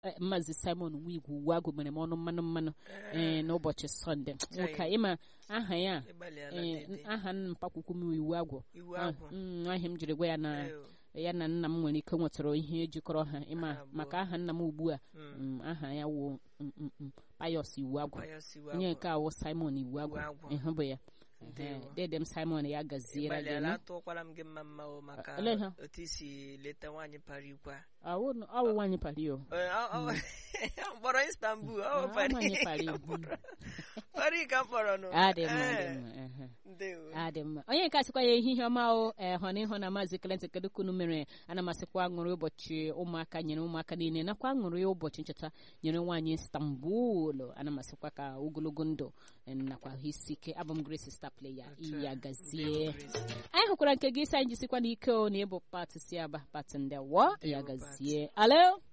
eh, Maazị Simon Nwigwe uwe agụ mere m ọnụ mmanụ mmanụ eh, n'ụbọchị Sọnde nwoke a, ịma aha ya ịgbalịala eh, dede aha mpakwukwu m iwu agwụ iwu Ah, agwụ mm, ahịa m jiri gwa ya na Ee, ya na nna m nwere ike nwetara ihe jikọrọ ha ịma Ha abụọ. maka aha nna m ugbu a mm, mm, aha ya wụ mm, mm, mm, Pius iwu agwụ Pius iwu onye agwụ. nke awụ Simon iwu agwụ agwụ. ịhụ bụ ya Ndewo. Ehe, dede m Simon ya gaziere gị ịgbalịala nụ. atụkwara m gị mma mma o maka Olee ha? otu isi leta nwaanyị para ikwe a. Awụ awụ nwaanyị pari o Ee, ọ- ọ- mkpọrọ Istanbul ọ Ah, bụ Paris nwaanyị ka Paris, m kpọrọ. Paris ka m kpọrọ nụ adị mma adị Ee, mma ehe. ndewo adị mma onye nke asịkwa ya ehihie ọma o ee hụ na ịhụ na maazị Clinton kedu kunu mere ana m asịkwa aṅụrị ụbọchị ụmụaka nyere ụmụaka niile nakwa aṅụrị ụbọchị ncheta nyere nwaanyị Istanbul ana m asịkwa ka ogologo ndụ eh, nakwa ahụ isi ike abụ m Grace star player Otu a. ya Ndewo, gazie Grace. anyị hụkwara nke gị isi anyị jisikwa n'ike o na ịbụ pat si aba pat ndewo ya Ndewo, gazie alo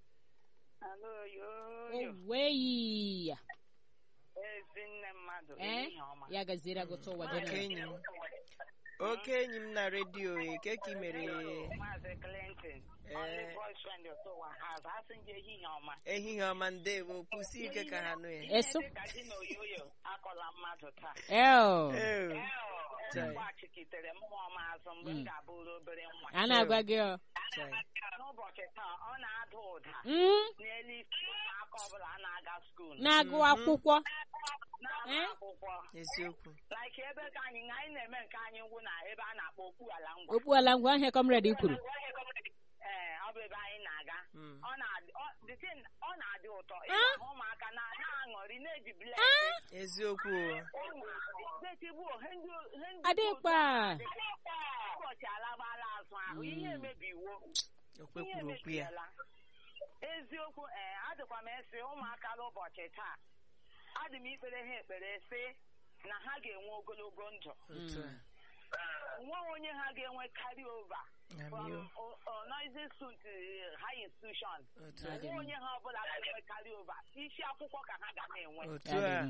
Alo, yoyo. oweyi Ezi nne mmadụ, Eh? ehihie ọma. ya gaziere agụta ụwa dị Oke na enyi m oke enyi m na redio e ke ka ị mere Maazị Clinton, Eh. only boyfriend otu ụwa has asị gị ehihie ọma. ehihie ọma ndewo kwụsị ike ka ha nụ ya Ihe Eso. dị ka di na oyoyo akọla mmadụ taa. eo Ee, Chai. Mgbachikitere mmụọ m azụ mgbe m ga-abụrụ obere nwa. a na-agwa gị ọ chai. N'ụbọchị taa, ọ na-ada ụda Mm, n'elu isi aka ọbụla a na-aga skuul. na-agụ akwụkwọ Na-agụ Eh? akwụkwọ. eziokwu Like ebe ka anyị anyị na-eme nke anyị ngwụ na ebe a na-akpọ okpu ala ngwa. okpu ala ngwa ahịa kọmred kwuru Ee, ọ bụ ebe anyị na-aga. Mm. ọ na-adị ọ the thing ọ na-adị ụtọ Ah? ịhụ ụmụaka na na-aṅụrị na-eji blend eziokwu detigbu he ndị he ndị adịkpa ụbọchị alagbala azụ ahụ ihe emebiwo okwe ihe kwuru okwu ya emebiela eziokwu ee adịkwa m esi ụmụaka n'ụbọchị taa adị m ikpere ha ekpere sị na ha ga-enwe ogologo ndụ otu a nweghị onye ha ga-enwe carry over from Amio. o- o- noisy school to high institution otu a Adị nwe mma. onye ha ọbụla ga-enwe carry over isi akwụkwọ ka ha ga na-enwe otu a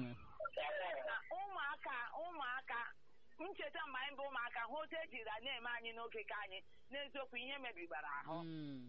ụmụaka ụmụaka ncheta mgbe anyị bụ ụmụaka hụ otu ejiri na-eme anyị n'oge ka anyị n'eziokwu ihe mebigbara ahụ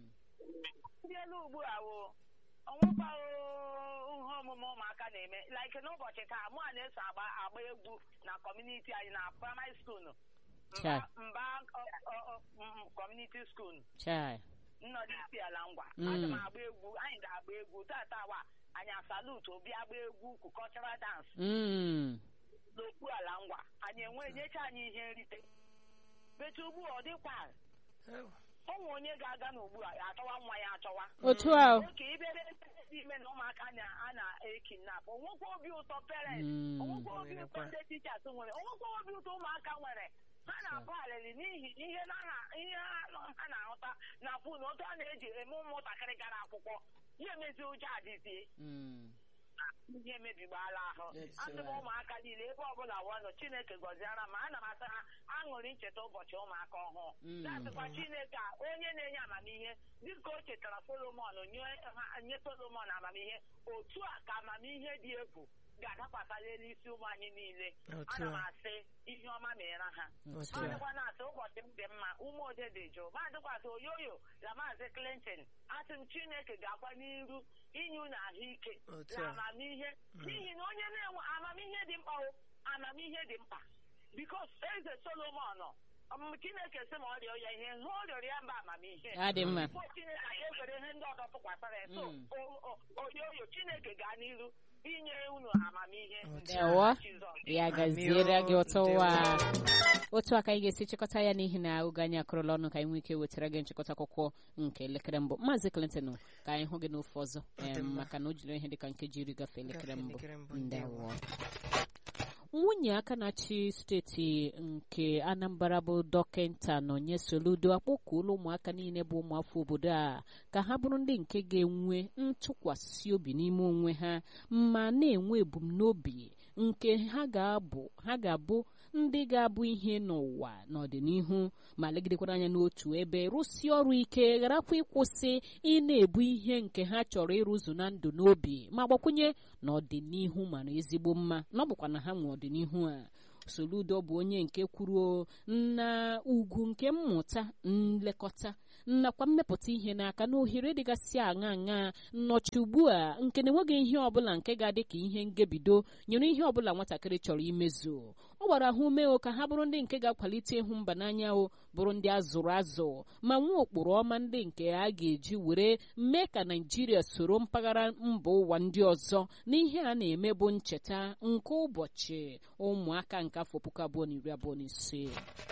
ndị elu ugbu a wo ọnwụkwa ihe omume ụmụaka na-eme like n'ụbọchị taa mụ a na-eso agba agba egwu na kọmuniti anyị na praịmarị skuul Chai. mba kọmuniti skuul chai nnọdụ isi ala ngwa Mm. aga m agba egwu anyị ga-agba egwu tata wa anyị asalutu obi agba egwu kukọchara dans Mm. n'okpu ala ngwa anyị enwe nyecha anyị ihe nrite betu ugbu a ọ dịkwa ụmụ onye ga-aga n'ugbu a ya achọwa nwa ya achọwa otu a o. oke ibere ndị ime na ụmụaka na- a na-ekinap onwekwa obi ụtọ parents Mm. onwekwa obi ụtọ Nwerekwa. ndị tichas nwere onwekwa obi ụtọ ụmụaka nwere ha na-abụ alịlị n'ihi ihe na ha ihe ha nọ- ha na-ahụta na fon otu a na-eji eme ụmụntakịrị gara akwụkwọ ya emezi ụjọ adịzie Mm. ihe emebigbala ahụ Yes, asị m sir. ụmụaka niile ebe ọbụla wanụ chineke gọziara ma ana m asa ha aṅụrị ncheta ụbọchị ụmụaka ọhụụ Mm. na-asịkwa chineke a onye na-enye amamihe dịka o chetara solomon nye ha- nye solomon amamihe otu a ka amamihe dị egwu ga-adakwasa n'elu isi ụmụ anyị niile Otu ana m a. asị ihe ọma meere ha otu ma a dịkwa na-asị ụbọchị m dị mma ume ode dị jụụ ma dịkwasị oyoyo na maazị clinton asị m chineke ga-akwa n'iru inye unu ahụike Otu na a. amamihe n'ihi na onye na-enwe amamihe dị mkpa o amamihe dị mkpa bikos eze solomon ọmụmụ chineke sị ma ọ rịọ ya ihe ihe ọ rịọrọ ya mba amamihe adị mma Bifo chineke ga-ewere ihe ndị ọzọ tụkwasara ya so Mm. o- o- oyoyo chineke gaa n'iru inye unu amamihe Otu a. Ewo. Jizọs. ya gaziere gị ụtọ Ndewo. ụwa otu aka anyị ga-esi chịkọta ya n'ihi na oge anyị akụrụla ọnụ ka anyị nwee ike wetara gị nchịkọta akwụkwọ nke elekere mbụ maazị Clinton ka anyị hụ gị n'ofe ọzọ Ọ dị em, mma. maka na o jiri ihe dịka nkeji iri gafee elekere Gafee mbụ elekere mbụ, ndewo nwunye aka na-achị steeti nke Anambra bụ dọkịta Nonye Soludo akpọkuola ụmụaka niile bụ ụmụafọ obodo a ka ha bụrụ ndị nke ga-enwe ntụkwasị obi n'ime onwe ha ma na-enwe ebumnobi nke ha ga-abụ ha ga-abụ ndị ga-abụ ihe n'ụwa n'ọdịnihu ma legidekwara anya n'otu ebe rụsie ọrụ ike gharakwa ịkwụsị ị na-ebu ihe nke ha chọrọ ịrụzu na ndụ n'obi ma gbakwunye n'ọdịnihu mara ezigbo mma na ọ bụkwa na ha nwe ọdịnihu a Soludo bụ onye nke kwuru na ugwu nke mmụta nlekọta nakwa mmepụta ihe n'aka na ohere dịgasị aṅa aṅa nnọchi ugbu a nke na-enweghị ihe ọbụla nke ga-adị ka ihe ngebido nyere ihe ọbụla nwatakịrị chọrọ imezu ọ gbara ha ume o ka ha bụrụ ndị nke ga-akwalite ịhụ mba n'anya o bụrụ ndị azụrụ azụ ma nwee ụkpụrụ ọma ndị nke a ga-eji were mee ka naijiria soro mpaghara mba ụwa ndị ọzọ n'ihe a na-eme bụ ncheta nke ụbọchị ụmụaka nke afọ puku abụọ na iri abụọ na ise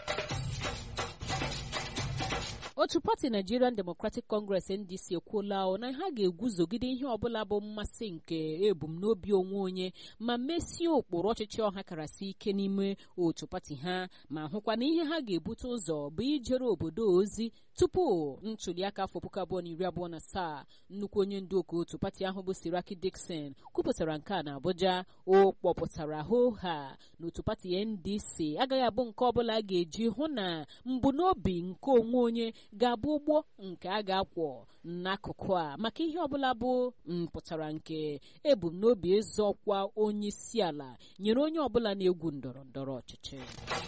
otu pati nigerian democratic congress ndc ekwuola na ha ga-eguzogide ihe ọbụla bụ mmasị nke ebumnobi onwe onye ma mesie ụkpụrụ ọchịchị ọha karasị ike n'ime otu pati ha ma hụkwa na ihe ha ga-ebute ụzọ bụ ijere obodo ozi tupu ntuliaka afọ puku abụọ na iri abụọ na asaa nnukwu onye ndu oku otu pati ahụ bụ siraki dixon kwupụtara nke a na abuja o kpọpụtara hoha na otu pati ndc agaghị abụ nke ọbụla a ga-eji hụ na mbunobi nke onwe onye ga-abụ ụgbọ nke a ga-akwọ n'akụkụ a maka ihe ọbụla bụ mpụtara nke ebumnobi ịzọ ọkwa onye isi ala nyere onye ọbụla na-egwu ndọrọ ndọrọ ọchịchị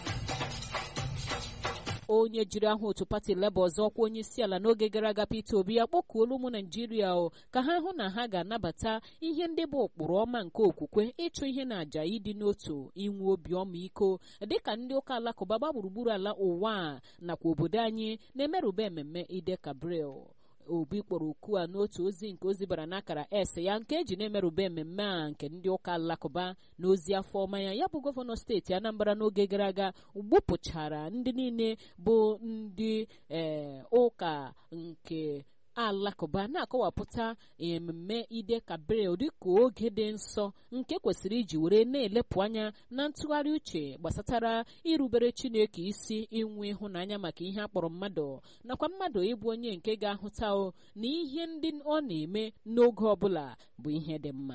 onye jiri aha otu pati leba ọzọ ọkwa onye isi ala n'oge gara aga Peter Obi ya kpọkuola ụmụ Naijiria o ka ha hụ na ha ga-anabata ihe ndị bụ ụkpụrụ ọma nke okwukwe ịchụ ihe na àjà ịdị n'otu inwe obi ọmịiko dịka ndị ụka alakụba gba gburugburu ala ụwa a nakwa obodo anyị na-emerụba ememme Ide Kabril obi kpọrọ oku a n'otu ozi nke ozi bara n'akara s ya nke eji na-emerụba ememme a nke ndị ụka alakụba na ozi afọ ọma ya ya bụ gọvanọ steeti anambra n'oge gara aga gbupụchara ndị niile bụ ndị ee ụka nke alakụba na-akọwapụta ememme ide kabril dịka oge dị nsọ nke kwesịrị iji were na-elepụ anya na ntụgharị uche gbasatara irubere chineke isi inwe ịhụnanya maka ihe akpọrọ mmadụ nakwa mmadụ ịbụ onye nke ga-ahụta o na ihe ndị ọ na-eme n'oge ọbụla bụ ihe dị mma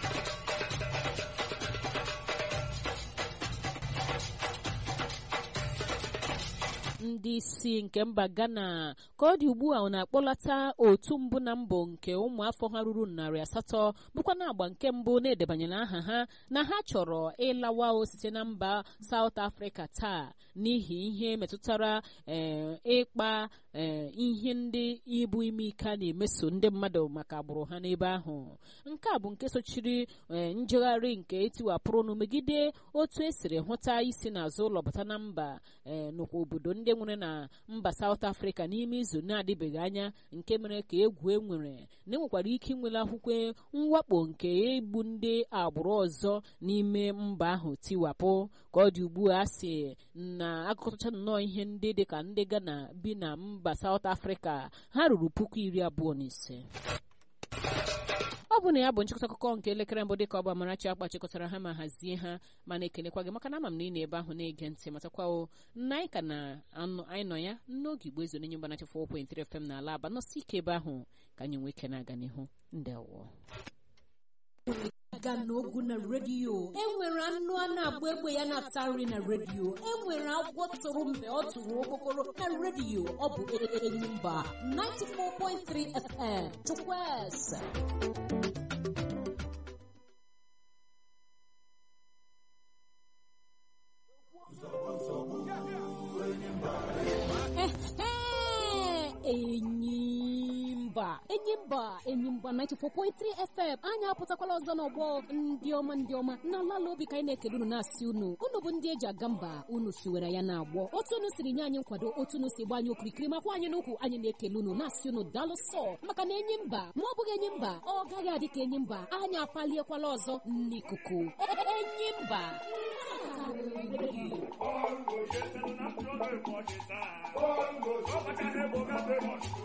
ndị isi nke mba ghana ka ọ dị ugbu a na-akpọlata otu mbụ na mbụ nke ụmụafọ ha ruru narị asatọ bụkwa na agba nke mbụ na-edebanyere aha ha na ha chọrọ ịlawa o site na mba South Africa taa n'ihi ihe metụtara ịkpa ihe ndị ibu ime ike a na-emeso ndị mmadụ maka agbụrụ ha n'ebe ahụ nke a bụ nke sochiri njegharị nke etiwapụrụnụ megide otu esiri hụta isi n'azụ ụlọ bata na mba n'okwa obodo ndị nwere na mba South Africa n'ime izu na-adịbeghị anya nke mere ka egwu enwere na enwekwara ike inwere akwụkwọ mwakpo nke igbu ndị agbụrụ ọzọ n'ime mba ahụ tiwapụ ka ọ dị ugbu a sị na akụkọtacha nnọọ ihe ndị dịka ndị Ghana bi na mba South Africa ha ruru puku iri abụọ na ise ọ bụ na ya bụ nchịkọta akụkọ nke elekere mbụ dịka ọ bụ Amarachi akpa chịkọtara ha ma hazie ha mana ekelekwa gị maka na ama m na ị na-ebe ahụ na-ege ntị matakwawo na anyị ka na anyị nọ ya n'oge igbo ezo n'enye mgbanachi 4.3 FM na ala aba nọsi ike ebe ahụ ka anyị nwee ike na-aga n'ihu ndewo aga n'ogu na redio enwere anụ a na-agba egbe ya na-ata nri na redio enwere agwọ tụrụ mgbe ọ tụrụ okpokoro na redio ọ bụ Enyimba 94.3 FM Chukwueze Enyimba Enyimba Enyimba 94.3 FM anyị apụtakwala ọzọ n'ọgbọ ndị ọma ndị ọma na ala obi ka anyị na-ekele unu na-asị unu unu bụ ndị eji aga mba unu siwere ya na-agbọ otu unu siri nye anyị nkwado otu unu si gba anyị okirikiri makwa anyị n'ukwu anyị na-ekele unu na-asị unu daalụ sọ maka na enyi mba ma ọ bụghị enyi mba ọ gaghị adị ka enyi mba anyị apaliekwala ọzọ n'ikuku enyi mba Bongo, yes, and I'm not